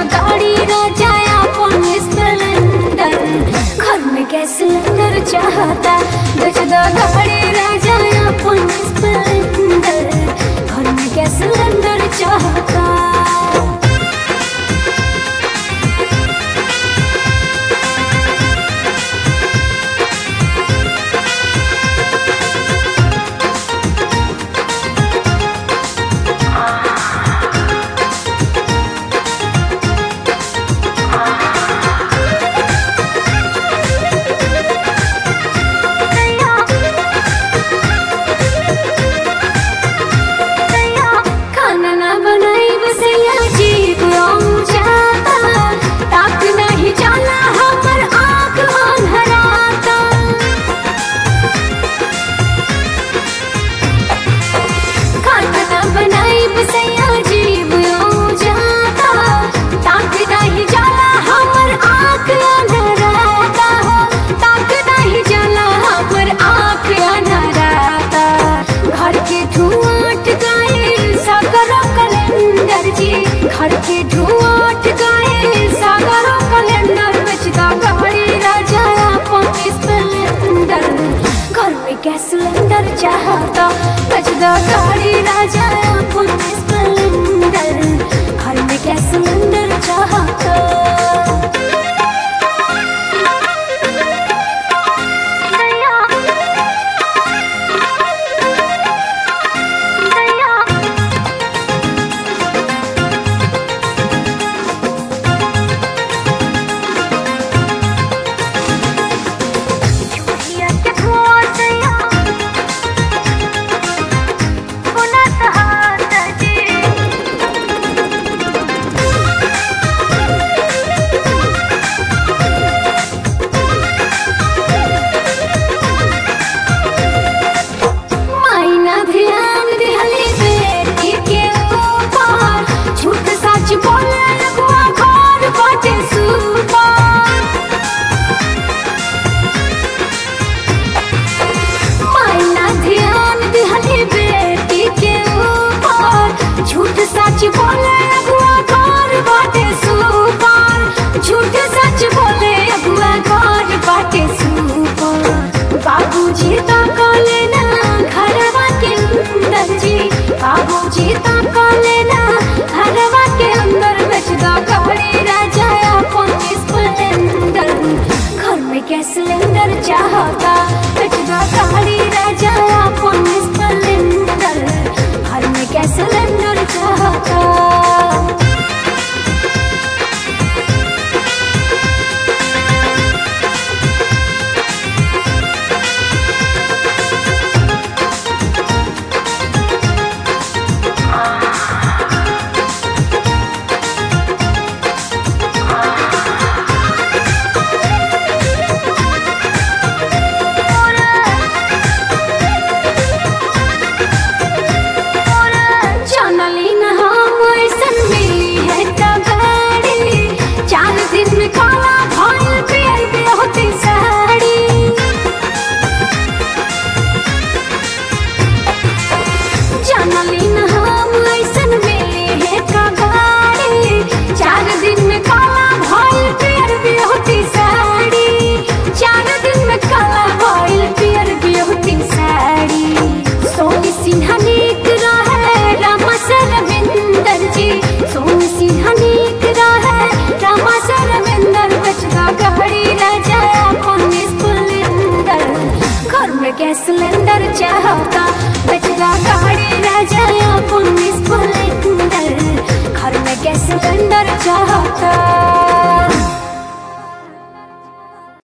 गाड़ी राजा अपन स्प्लेंडर घर में गैस सिलेंडर चाहता बेच दो गाड़ी राजा अपन स्प्लेंडर घर में गैस सिलेंडर चाहता खाना ना बनाई बसैया जीव जाता ताक नहीं जाला हमर आँख अंधराता खाना ना बनाई बसैया जीव जाता ताक नहीं जाला हमर आँख अंधराता हो ताक नहीं जाला हमर आँख अंधराता घर के धुआं अटकाए सागरों कैलेंडर जी घर के धुआं अटकाए सागरों कैलेंडर बचता गाड़ी राजा अपन स्प्लेंडर घर में गैस सिलेंडर चाहता बचता गाड़ी राजा अपन स्प्लेंडर घर में गैस सिलेंडर चाहता मायना ध्यान दिहली बेटी के ऊपर झूठ सच बोले लगवा घर बाटे सुपर मायना ध्यान दिहली बेटी के ऊपर झूठ सच बोले लगवा घर बाटे सुपर झूठ सच बोले अगुआ घर बाटे सुपर बाबूजी तो कले ना घरवा के अंदर जी बाबूजी तो कले ना घरवा के अंदर बेच दो गाड़ी राजा अपन स्प्लेंडर घर में गैस सिलेंडर चाहता बेच दो गाड़ी राजा अपन स्प्लेंडर घर में गैस सिलेंडर चाहता जानली न हम ऐसन मिली है गाड़ी चार दिन में काला भइल पियर पे होती साड़ी जानली न हम ऐसन मिली है गाड़ी चार दिन में काला भइल पियर पे होती साड़ी चार दिन में काला भइल पियर पे होती साड़ी सोनी सिन्हा नीक रहे रामा सरविंदर जी सोनी सिन्हा नीक रहे रामा सरविंदर बचदा गाड़ी राजा अपन स्प्लेंडर घर में गैस सिलेंडर चाहता बचदा गाड़ी